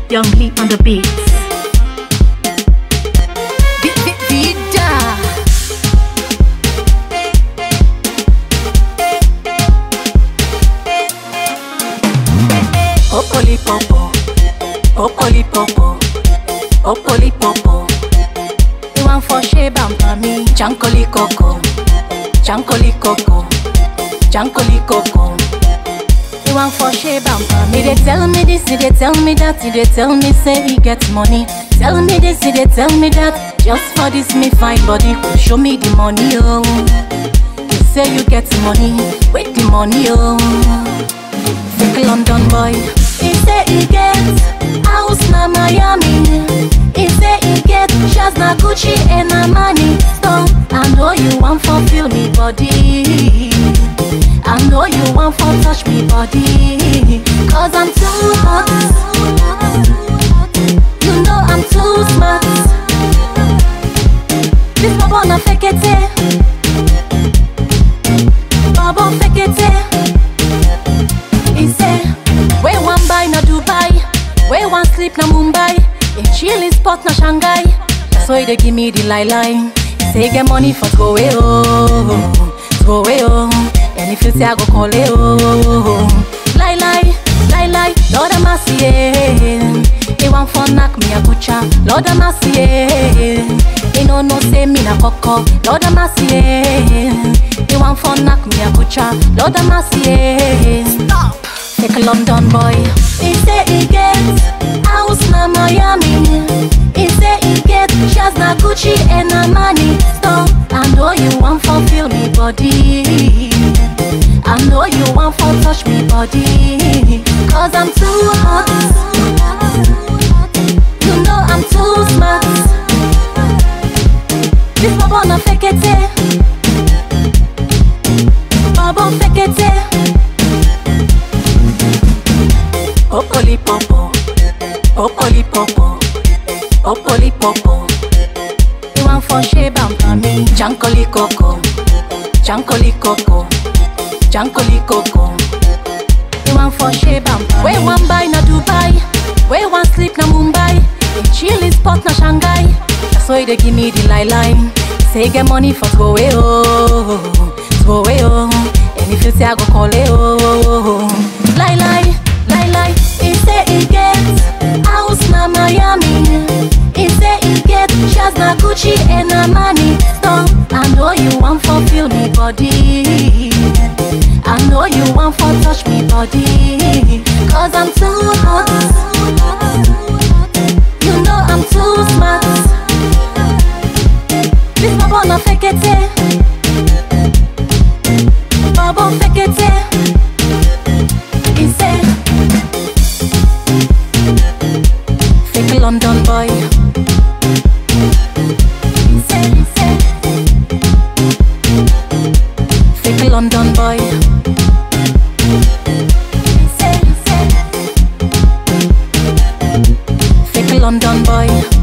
Young Lee on the beats. Vida. Popoli popo, popoli popo, popoli popo. You want for shape and for me. Chankoli coco, chankoli coco, chankoli coco. You want for shape and for me. They tell me this, they tell me that, they tell me say he get money. Tell me this, they tell me that. Just for this me fine body, show me the money oh. You say you get money, wait the money oh. Fake London boy. He say he get house na Miami. He say he get shoes na Gucci and na money. So I know you want fulfill me body. I know you want for touch me body. Cause I'm too hot. You know I'm too smart. This bubble na fake it. Bubble fake it. He say, where one buy na Dubai, where one sleep na Mumbai, in chilling spot na Shanghai. That's why they give me the lie lie. Say get money for go away oh, go away oh. And if you say I go call it oh, lie lie, lie lie. Lord have mercy yeah. He want for knock me a butcher. Lord have mercy yeah. He no no say me na coco. Lord have mercy yeah. He want for knock me a butcher. Lord have mercy yeah. Stop. Take a London boy. He say he get house na Miami. He say he get shoes na Gucci and na money. So I know you want fulfill me body. I know you want for touch me body. Cause I'm too hot. You know I'm too smart. This bubble na fake it. Bubble fake it. Popoli popo, popoli popo, popoli popo. You want for shape and for me. Chankoli coco, chankoli coco, chankoli coco. You want for shape and for Where one buy na Dubai, where one sleep na Mumbai, in chilling spot na Shanghai. That's why they give me the lie line. Say get money for throw away oh, throw away oh. And if you say I go call it oh, lie lie, lie lie. He say he get house na Miami. He say he get shoes na Gucci and na money. So I know you want fulfill me body. I know you want for touch me body. Cause I'm too hot. You know I'm too smart. This bubble na fake it. Bubble fake it. He say, fake London boy. He say, he say, fake London boy. He say, he say, fake London boy.